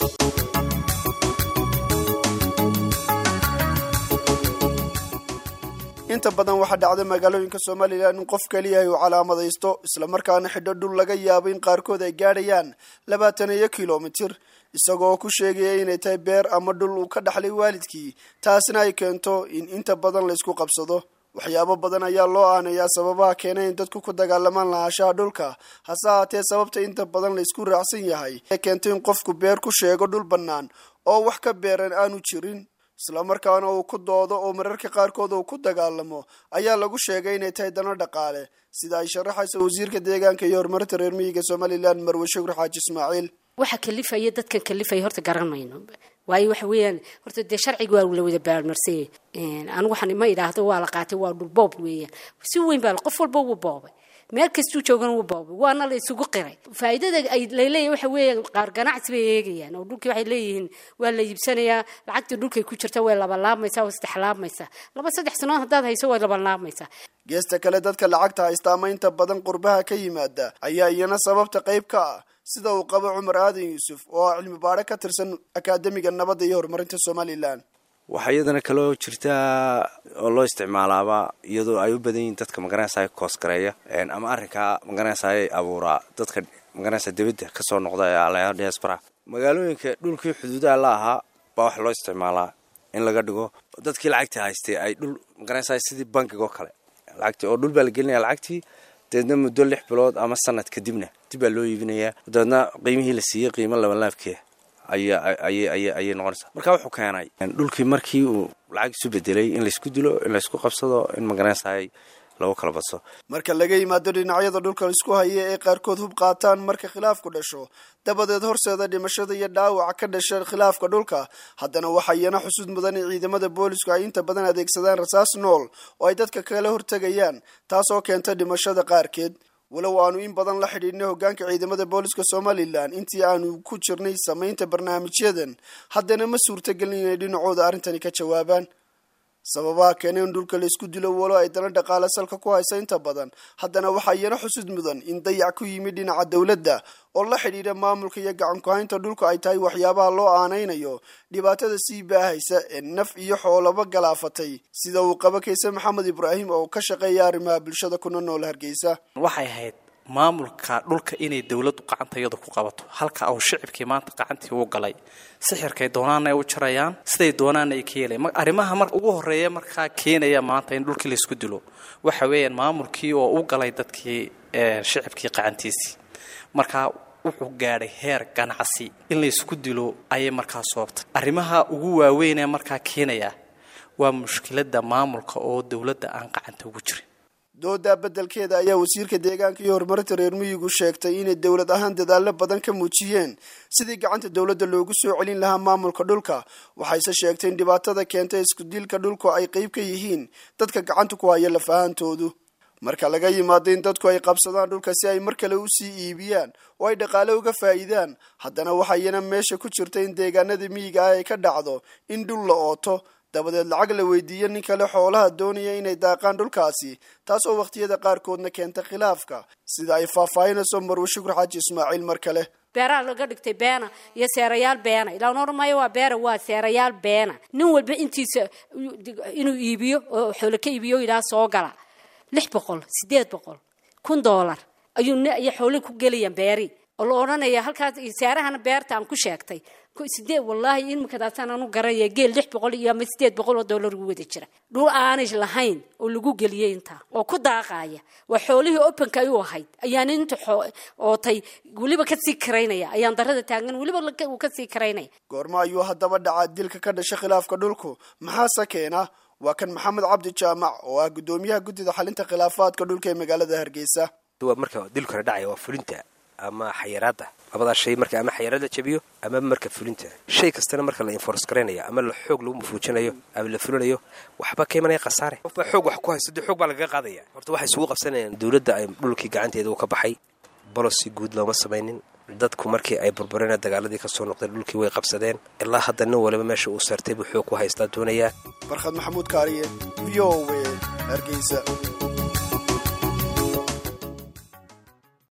inta badan waxaa dhacda magaalooyinka somalilan in qof keliyahay uu calaamadaysto islamarkaana xidho dhul laga yaabo in qaarkood ay gaadhayaan labaatan iyo kilomitir isagoo ku sheegaya inay tahay beer ama dhul uu ka dhaxlay waalidkii taasna ay keento in inta badan laysku qabsado waxyaabo badan ayaa loo aanayaa sababaha keena in dadku ku dagaalamaan lahaanshaha dhulka hase haatee sababta inta badan laysku raacsan yahay ee keento in qofku beer ku sheego dhul bannaan oo wax ka beeran aanu jirin islamarkaana uu ku doodo oo mararka qaarkood uu ku dagaalamo ayaa lagu sheegay inay tahay dano dhaqaale sida ay sharaxaysa wasiirka deegaanka iyo horumarinta reer miyiga somalilan marwe shukur xaaji ismaaciil waxa kalifaya dadkan kalifaya horta garan mayno waayo waxa weeyaan horta dee sharciga waa la wada baarmarsay anigu waxaan ma idhaahdo waa la qaatay waa dhulboob weeyaan si weyn baa qof walba wuu boobay meel kastuu joogana wuu boobay waana la isugu qiray faa'iidada ay laleeyahay waxa weeyaan qaar ganacsi bay eegayaan oo dhulkii waxay leeyihiin waa la iibsanayaa lacagtii dhulkay ku jirta way labalaabmaysaa way saddexlaabmaysaa laba saddex sanood haddaad hayso way labalaabmaysaa geesta kale dadka lacagta haysta ama inta badan qurbaha ka yimaada ayaa iyana sababta qayb ka ah sida uu qabo cumar aadan yuusuf oo ah cilmi baadho ka tirsan akaademiga nabadda iyo horumarinta somalilan waxaa iyadana kaloo jirtaa oo loo isticmaalaaba iyadoo ay u badan yihiin dadka magaranaysa koosgareeya ama arrinkaa magaranaysa abuuraa dadka magaranaysa dibadda kasoo noqda ee alaya diaspora magaalooyinka dhulkii xuduudaha la ahaa baa waxa loo isticmaalaa in laga dhigo dadkii lacagta haystay ay dhul magaranaysa sidii bankiga oo kale lacagtii oo dhul baa la gelinaya lacagtii dabeedna muddo lix bilood ama sanad kadibna dib baa loo iibinayaa dabeedna qiimihii la siiyey qiimo labanlaabkeeda ayay noqonaysaa marka wuxuu keenay dhulkii markii uu lacag isu bedelay in laysku dilo in laysku qabsado in magaranaysaay lagu kala badso marka laga yimaado dhinacyada dhulka laisku haya ee qaarkood hub qaataan marka khilaafku dhasho dabadeed horseeda dhimashada iyo dhaawaca ka dhasha khilaafka dhulka haddana waxaa iyana xusud mudan in ciidamada boolisku ay inta badan adeegsadaan rasaas nool oo ay dadka kala hortegayaan taasoo keenta dhimashada qaarkeed walow aanu in badan la xidhiidhnay hoggaanka ciidamada booliska somalilan intii aanu ku jirnay samaynta barnaamijyadan haddana ma suurtagelin inay dhinacooda arrintani ka jawaabaan sababaha keena in dhulka laysku dilo walo ay dana dhaqaale salka ku haysa inta badan haddana waxaa iyana xusud mudan in dayac ku yimid dhinaca dowladda oo la xidhiidha maamulka iyo gacankuhaynta dhulka ay tahay waxyaabaha loo aanaynayo dhibaatada sii baahaysa ee naf iyo xoolaba galaafatay sida uu qaba kayse maxamed ibraahim oo ka shaqeeya arrimaha bulshada kuna nool hargeysa waxay ahayd maamulka dhulka inay dowladdu gacantayadu ku qabato halka uu shicibkii maanta gacantii u galay sixirkay doonaana ay u jarayaan siday doonaana ay ka yeelayan arrimaha mar ugu horreeya markaa keenaya maanta in dhulkii laysku dilo waxa weeyaan maamulkii oo u galay dadkii shicibkii gacantiisii markaa wuxuu gaadhay heer ganacsi in laysku dilo ayay markaa soobtay arrimaha ugu waaweyn ee markaa keenaya waa mushkiladda maamulka oo dowladda aan gacanta ugu jirin doodaa beddelkeeda ayaa wasiirka deegaanka iyo horumarinta reer miyigu sheegtay inay dowlad ahaan dadaallo badan ka muujiyeen sidii gacanta dowladda loogu soo celin lahaa maamulka dhulka waxayse sheegtay in dhibaatada keenta iskudilka dhulku ay qayb ka yihiin dadka gacanta ku haya lafahantoodu marka laga yimaado in dadku ay qabsadaan dhulka si ay mar kale usii iibiyaan oo ay dhaqaale uga faa'iidaan haddana waxaa iyana meesha ku jirta in deegaanada miyiga ah ay ka dhacdo in dhul la ooto dabadeed lacag la weydiiyo nin kale xoolaha doonaya inay daaqaan dhulkaasi taas oo wakhtiyada qaarkoodna keenta khilaafka sida ay faahfaahinayso marwe shukur xaaji ismaaciil mar kale beeraha laga dhigtay beena iyo seerayaal beena ilaan oran maayo waa beera waa seerayaal beena nin walba intiisa inuu iibiyo oo xoolo ka iibiyo yidhaha soo gala lix boqol siddeed boqol kun doolar ayuu iyo xoolihii ku gelayaan beeri oo la odhanaya halkaas seerahana beerta aan ku sheegtay sideed wallaahi imikadaasaan anu garanaya geel lix boqol iyo ama sideed boqol oo dollar ugu wada jira dhul aanay lahayn oo lagu geliyey intaa oo ku daaqaaya waa xoolihii openka ay u ahayd ayaan inta ootay weliba kasii karaynaya ayaan darada taagan weliba uu kasii karaynaya goormo ayuu haddaba dhacaa dilka ka dhasha khilaafka dhulku maxaase keena waa kan maxamed cabdi jaamac oo ah guddoomiyaha guddida xalinta khilaafaadka dhulka ee magaalada hargeysa marka dilkana dhacaya waa fulinta ama xayiraada labadaa shay marka ama xayiraad la jabiyo ama marka fulinta shay kastana marka la enforce garaynayo ama la xoog lagu mafuujinayo ama la fulinayo waxba ka imanaya khasaare qofbaa xoog wax ku haysto dee xoog baa lagaga qaadaya horta waxay isugu qabsanayaan dowladda ay dhulkii gacanteeda uu ka baxay bolosi guud looma samaynin dadku markii ay burbureen dagaaladii kasoo noqdeen dhulkii way qabsadeen ilaa hadda nin waliba meesha uu saartay buu xoog ku haystaa doonayaa barkhad maxamuud kaariye v o w hargeysa